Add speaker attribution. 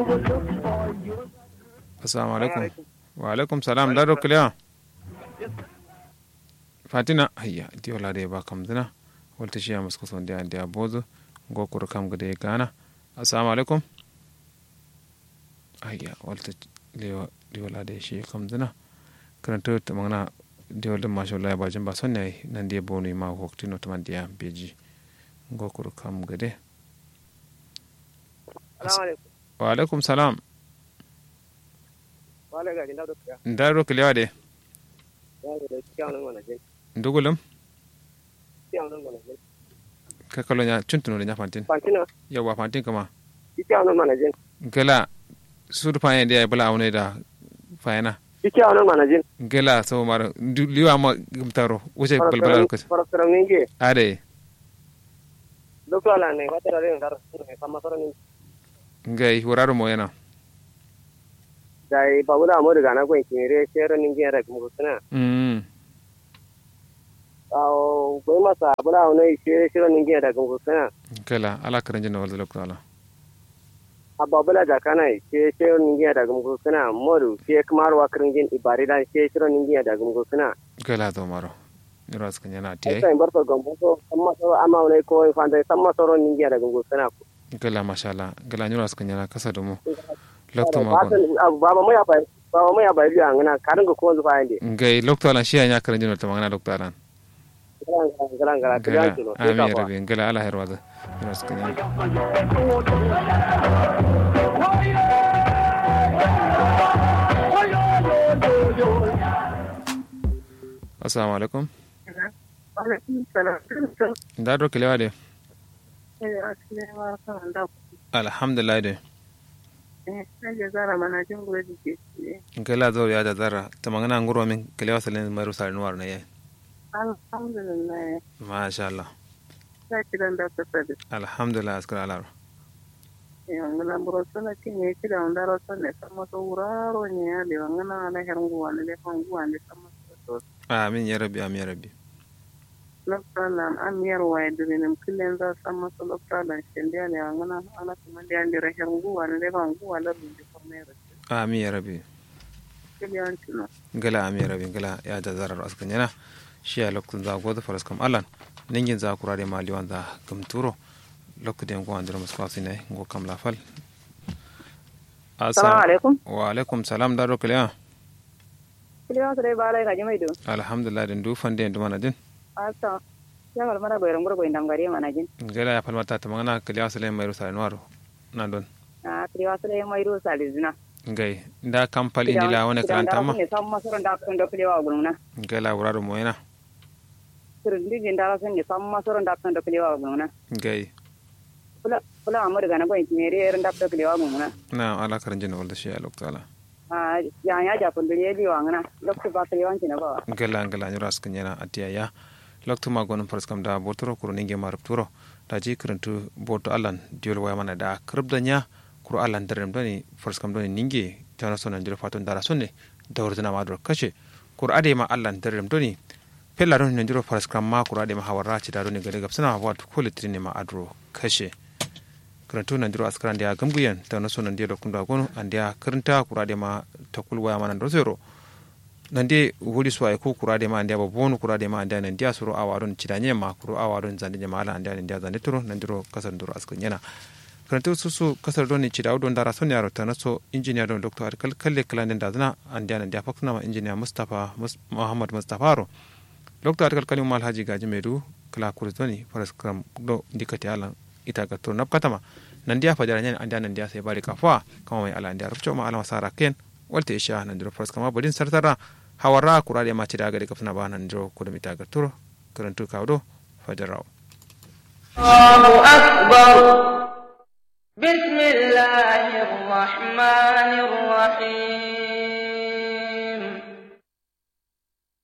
Speaker 1: assalamu alaikum wa alaikum salam daro kliya fatina hayya di wala de ba kam dina walta shi ya musko son dia dia bozo go kur kam gade gana assalamu alaikum hayya walta lewa di wala de shi kam dina karanta ta magana di wala masha Allah ba jin ba son ne nan dia bonu ma hokti no taman dia beji go kur kam gade wa alaikum salam ndaro kiliwa de ndugulum ka kalo nya chuntuno de nya fantin yawa fantin kama gela sur fanya de bala awne da fayana
Speaker 2: ike awon manajin
Speaker 1: gela so maro liwa ma gumtaro wuce balbala ko
Speaker 2: farasara ninge
Speaker 1: ade
Speaker 2: dokto ala ne wata rare ndar ne samasara ni
Speaker 1: ngai wuraro mo yana
Speaker 2: dai babula mo daga na gwen kire shero ninge ra kuma kana
Speaker 1: mm
Speaker 2: aw gwen masa bula ne shero ninge ra kuma kana
Speaker 1: gela ala karanje no wala lokto ala
Speaker 2: ababula da kana she shero ninge da kuma kana modu she kamar wa kringin ibari da she shero ninge da kuma kana
Speaker 1: gela to maro ras kanya na tie
Speaker 2: sai barka gambo so amma so amma ne ko fanda samma soro ninge da kuma kana
Speaker 1: gela mashallah gela nyura ras kanya na kasa do mo lokto ma ko
Speaker 2: baba mo ya bai baba mo ya bai biya ngana karin ko ko zuwa inde
Speaker 1: ngai lokto ala shi nya karanje no tamanga lokto ala
Speaker 2: garan garan
Speaker 1: gela
Speaker 2: garan kilo
Speaker 1: ami rabi gela ala herwada ras kanya assalamu alaikum ndaro kiliwa de alhamdulillah de gela zo ya da zara tamanga nguro min kiliwa salen maru sar nuwar na yayi
Speaker 3: alhamdulillah
Speaker 1: masha Allah
Speaker 3: ta kiran da ta sadi
Speaker 1: alhamdulillah askar ala
Speaker 3: yangana burosana kinye kida ondaro sane sama to uraro nye ale wangana ala herungu wane le fangu wane sama to
Speaker 1: amin ya rabbi amin ya rabbi
Speaker 3: loktalan amiyar waye dirinim kilen za sama to loktalan shende ale wangana ala kumandi andira herungu wane le fangu wala bindi formere
Speaker 1: amin ya rabbi
Speaker 3: kiliyan tino
Speaker 1: gala amin ya rabbi gala ya da zarar askar yana shi ya lokacin za goda faras kam alan ningin za kurare mali wanda gamturo lokacin ko andira muskwasi ne ngo kam lafal
Speaker 4: Assalamu alaikum.
Speaker 1: wa alaikum salam daro kiliya
Speaker 4: Kiliwa su dai ba lai gaji mai do.
Speaker 1: alhamdulillah din du fande ndu mana din
Speaker 4: Asa. Ya mal mara goyron gurgo indam gari mana jin.
Speaker 1: gala ya falmata tamanga kiliya sale mai rusa nuwaro na don
Speaker 4: Ah kiliwa su dai mai rusa lizina.
Speaker 1: ngai nda kampal indila wona karanta ma
Speaker 4: Ne sam masoro da kun do kiliwa guluna.
Speaker 1: gala wuraro mo yana
Speaker 4: Sirri din da sun ne sam masoro da kun do kiliwa guluna.
Speaker 1: ngai
Speaker 4: Kula kula amur ga na goyin kimere ran da do kiliwa guluna.
Speaker 1: na ala karanjin wala shi ya lokacin
Speaker 4: Ah ya ya ja kun dole li wangana. Lokku ba kiliwa kin ba.
Speaker 1: gala gala nyura askan yana atiya ya loktu ma gonum pars kam da botoro kuro ninge marab turo da ji kirantu boto alan diol waya mana da kribda nya kuro alan darem doni pars kam doni ninge tana sona ndiro faton dara sonne dawrdina ma dor kace kuro ade ma alan darem doni pella don ndiro pars kam ma kuro ade ma hawara ci da doni gade gapsana wat ko litrini ma adro kace kirantu na ndiro askran dia gamguyen tana sona ndiro kunda gono andia kiranta kuro ade ma takul waya mana ndo zero nande wuri suwa ko kurade ma andiya bonu kurade ma andiya nan dia suru awaron cidanye ma kuru awaron zande jama ala andiya nan dia zande turo nan diro kasar duro askan yana karanta su su kasar doni cida don dara son yaro ta naso injiniya don doctor arkal kalle kalan da zana andiya nan dia fakna ma injiniya mustafa muhammad mustafa ro doctor arkal kalim mal haji gaji medu kala kurzoni faras kram do dikati ala ita ga to napkatama nan dia fajara nyen andiya nan dia sai bari kafa kama mai ala andiya rufco ma ala masara ken walte isha nan diro faras kama bodin sartara hawara kurade ma cida gade kafna ba nan diro kuda mita ga turo karantu kawdo fajaraw
Speaker 5: الله أكبر بسم الله الرحمن الرحيم